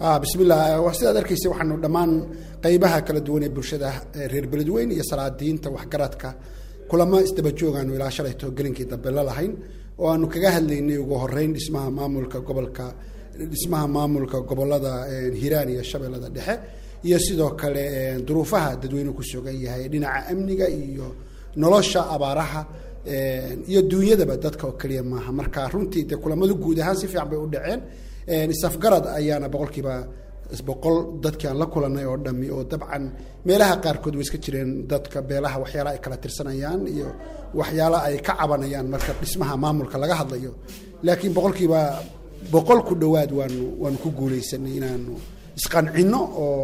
bismillah sidaad arkaysa waxaanu dhammaan qaybaha kala duwan ee bulshada reer beledweyn iyo salaadiinta waxgaradka kulamo isdaba joogaanu ilaa shalayto gelinkii dambe la lahayn oo aanu kaga hadlaynay ugu horeyn dhismaha maamulka gobolka dhismaha maamulka gobolada hiiraan iyo shabeellada dhexe iyo sidoo kale duruufaha dadweyne ku sugan yahay dhinaca amniga iyo nolosha abaaraha iyo duunyadaba dadka oo keliya maaha marka runtii de kulamadu guud ahaan si fiican bay u dhaceen isafgarad ayaana boqolkiiba boqol dadkii aan la kulanay oo dhami oo dabcan meelaha qaarkood way iska jireen dadka beelaha waxyaala ay kala tirsanayaan iyo waxyaala ay ka cabanayaan marka dhismaha maamulka laga hadlayo laakiin boqolkiiba boqol ku dhowaad waanu waanu ku guuleysanay inaanu isqancino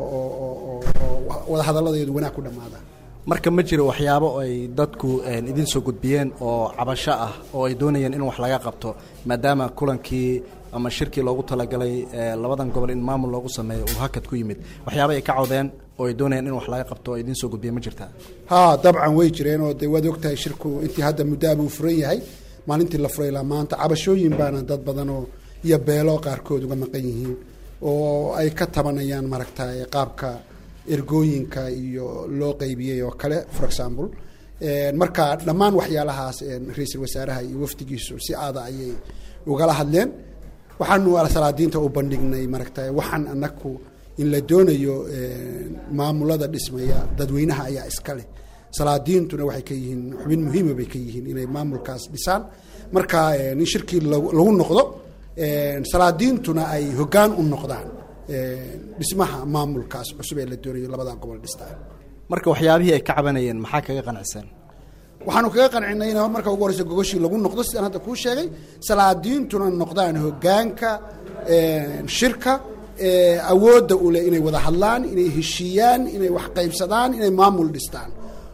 oo wadahadaladeedu wanaag ku dhamaada marka ma jiro waxyaabo ay dadku idin soo gudbiyeen oo cabasho ah oo ay doonayeen in wax laga qabto maadaama kulankii ama shirkii loogu talagalay labadan gobol in maamul loogu sameeyo uu hakad ku yimid waxyaaba ay ka cawdeen oo ay doonayeen in wax laga qabto oo idiin soo gudbiya ma jirtaa ha dabcan way jireen oo de waad ogtahay shirku intii hadda muddaabuu furan yahay maalintii la furay ilaa maanta cabashooyin baana dad badanoo iyo beelo qaarkood uga maqan yihiin oo ay ka tabanayaan maaragtay qaabka ergooyinka iyo loo qeybiyey oo kale for example marka dhammaan waxyaalahaas ra-iisul wasaaraha iyo wafdigiisu si aada ayay ugala hadleen waxaanu salaadiinta u bandhignay maaragtay waxaan anaku in la doonayo maamulada dhismaya dadweynaha ayaa iska leh salaadiintuna waxay ka yihiin xubin muhiima bay ka yihiin inay maamulkaas dhisaan marka in shirkii lagu noqdo salaadiintuna ay hoggaan u noqdaan dhismaha maamulkaas cusub ee la doonayo labada gobol dhistaan marka waxyaabihii ay ka cabanayeen maxaa kaga qanacsan waxaanu kaga qancinay in marka ugu horeysa gogoshii lagu noqdo sidaan hadda kuu sheegay salaadiintuna noqdaan hoggaanka shirka awoodda u leh inay wada hadlaan inay heshiiyaan inay wax qaybsadaan inay maamul dhistaan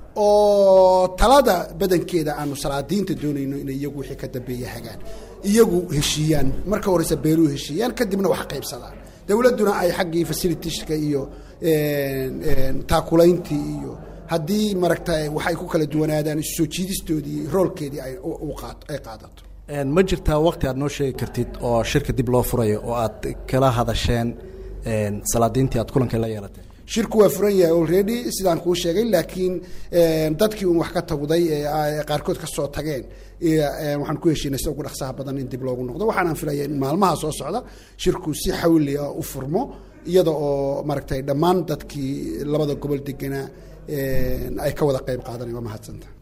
oo talada badankeeda aanu salaadiinta doonayno inay iyagu wixii ka dambeeya hagaan iyagu heshiiyaan marka horeysa beeluhu heshiiyaan kadibna wax qaybsadaan dowladduna ay xaggii fasilitishka iyo taakulayntii iyo haddii maragta waxay ku kala duwanaadaan isu soo jiidistoodii roolkeedii ay qaadato ma jirtaa waqti aad noo sheegi kartid oo shirka dib loo furayo oo aad kala hadasheen salaadiintii aad kulanka la yeelatay shirku waa furan yahay already sidaan kuu sheegay laakiin dadkii un wax ka tawday ee qaarkood ka soo tageen waxaan ku heshiinay sida ugu dhaqsaha badan in dib loogu noqdo waxaanaan filaya in maalmaha soo socda shirku si xawli ah u furmo iyada oo maaragtay dhammaan dadkii labada gobol deganaa ay ka wada qayb qaadanayan waa mahadsanta